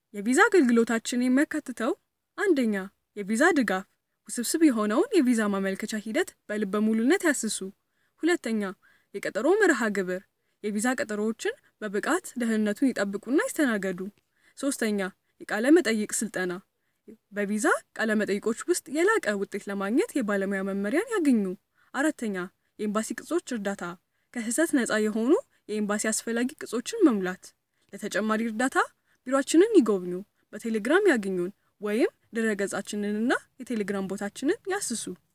የቪዛ አገልግሎታችን የሚያካትተው አንደኛ የቪዛ ድጋፍ፣ ውስብስብ የሆነውን የቪዛ ማመልከቻ ሂደት በልበ ሙሉነት ያስሱ። ሁለተኛ የቀጠሮ መርሃ ግብር፣ የቪዛ ቀጠሮዎችን በብቃት ደህንነቱን ይጠብቁና ይስተናገዱ። ሶስተኛ የቃለ መጠይቅ ስልጠና፣ በቪዛ ቃለ መጠይቆች ውስጥ የላቀ ውጤት ለማግኘት የባለሙያ መመሪያን ያግኙ። አራተኛ የኤምባሲ ቅጾች እርዳታ፣ ከስህተት ነፃ የሆኑ የኤምባሲ አስፈላጊ ቅጾችን መሙላት። ለተጨማሪ እርዳታ ቢሮአችንን ይጎብኙ፣ በቴሌግራም ያግኙን ወይም ድረገጻችንንና የቴሌግራም ቦታችንን ያስሱ።